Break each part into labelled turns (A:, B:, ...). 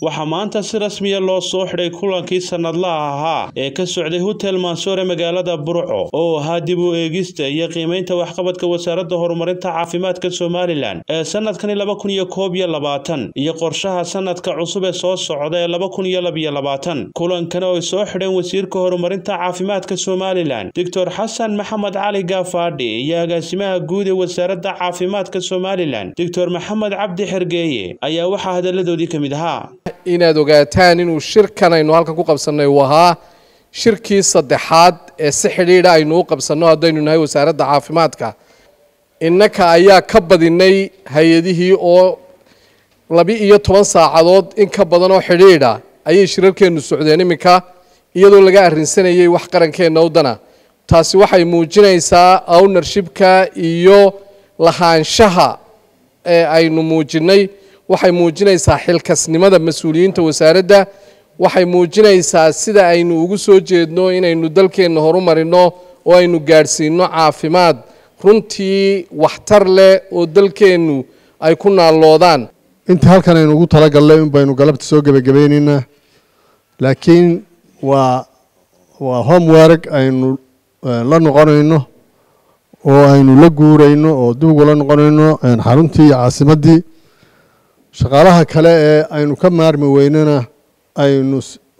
A: waxaa maanta si rasmiya loo soo xidhay kulankii sannadlaha ahaa ee ka socday hotel mansoore magaalada burco oo ahaa dib u eegista iyo qiimeynta waxqabadka wasaaradda horumarinta caafimaadka somalilan ee sanadkani laba kun iyo koob iyo labaatan iyo qorshaha sanadka cusub ee soo socda ee laba kun iyo labiyo labaatan kulankan oo ay soo xidheen wasiirka horumarinta caafimaadka somalilan doctor xasan maxamed cali gaafaadhi iyo agaasimaha guud ee wasaaradda caafimaadka somalilan doctor maxamed cabdi xergeeye ayaa waxaa hadalladoodii ka mid ahaa
B: inaad ogaataan inuu shirkan aynu halkan ku qabsannay uu ahaa shirkii saddexaad ee si xidhiidha aynu u qabsanno haddaynu nahay wasaaradda caafimaadka innaka ayaa ka badinay hay-adihii oo laba-iyo toban saacadood in ka badan oo xidhiidha ayay shirarkeennu socdeen iminka iyadoo laga arrinsanayay wax qarankeenna wadana taasi waxay muujinaysaa ownershipka iyo lahaanshaha ee aynu muujinnay waxay muujinaysaa xilkasnimada mas-uuliyiinta wasaaradda waxay muujinaysaa sida aynu ugu soo jeedno inaynu dalkeenna horumarino oo aynu gaadhsiino caafimaad runtii waxtar leh oo dalkeennu ay ku naalloodaan
C: intii halkan aynu ugu talagalnay un baynu galabta soo gebagabaynaynaa laakiin waa waa homework aynu la noqonayno oo aynu la guurayno oo dib ugula noqonayno xaruntii iyo caasimaddii shaqaalaha kale ee aynu ka maarmi weynana aynu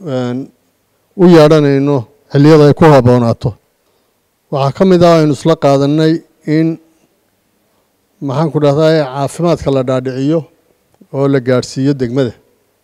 C: u yeedhanayno xilliyada ay ku haboonaato waxaa ka mid ah aynu isla qaadanay in maxaan ku dhahdaa caafimaadka la dhaadhiciyo oo la gaadhsiiyo degmada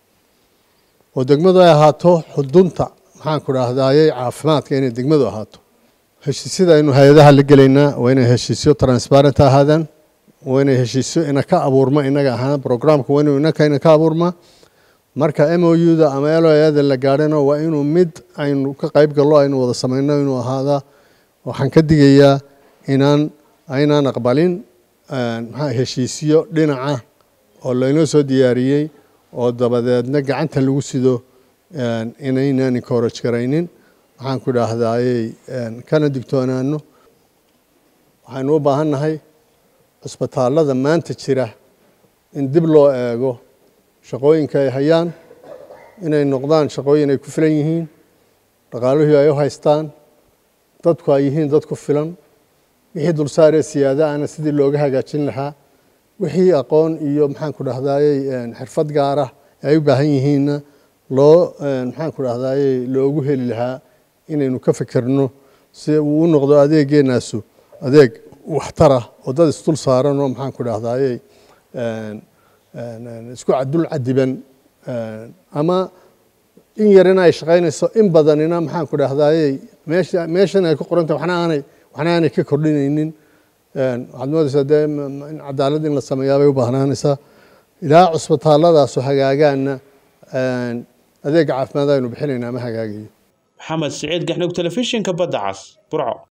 C: oo degmadu ay ahaato xudunta maxaan ku dhahdaayey caafimaadka inay degmadu ahaato heshiisyada aynu hay-adaha la gelaynaa waa inay heshiisyo transparent ahaadaan waa inay heshiisyo ina ka abuurma inaga ahaan programka waa inuu inaka ina ka abuurma marka m o u da ama l o ada la gaadhana waa inuu mid aynu ka qayb gallo aynu wada samayno inuu ahaada waxaan ka digayaa inaan aynaan aqbalin maxaa heshiisyo dhinaca oo laynoo soo diyaariyey oo dabadeedna gacanta lagu sido inaynaan encourage garaynin waxaan ku idhaahdayey kana digtoonaano waxaynu u baahan nahay cusbitaallada maanta jira in dib loo eego shaqooyinka ay hayaan inay noqdaan shaqooyin ay ku filan yihiin dhaqaaluhii ay u haystaan dadku ay yihiin dad ku filan wixii dulsaaree siyaada ana sidii looga hagaajin lahaa wixii aqoon iyo maxaan ku dhahdaayey xirfad gaara ay u baahan yihiinna loo maxaan ku dhahdaayey loogu heli lahaa inaynu ka fikirno si uu u noqdo adeeggeenaasu adeeg waxtarah oo dad isdul saaran oo maxaan ku dhahdaayey isku dul cadiban ama in yarina ay shaqaynayso in badanina maxaan ku dhahdaayey meesha meeshan ay ku qorantay waxna aanay waxna aanay ka kordhinaynin waxaad moodaysaa dee in cadaalad in la sameeyaa bay u baahnaanaysaa ilaa cusbitaalladaasu hagaagaanna adeegga caafimaad aynu bixinayna ma hagaagayo
A: maxamed siciid gaxnug telefishinka badda cas burco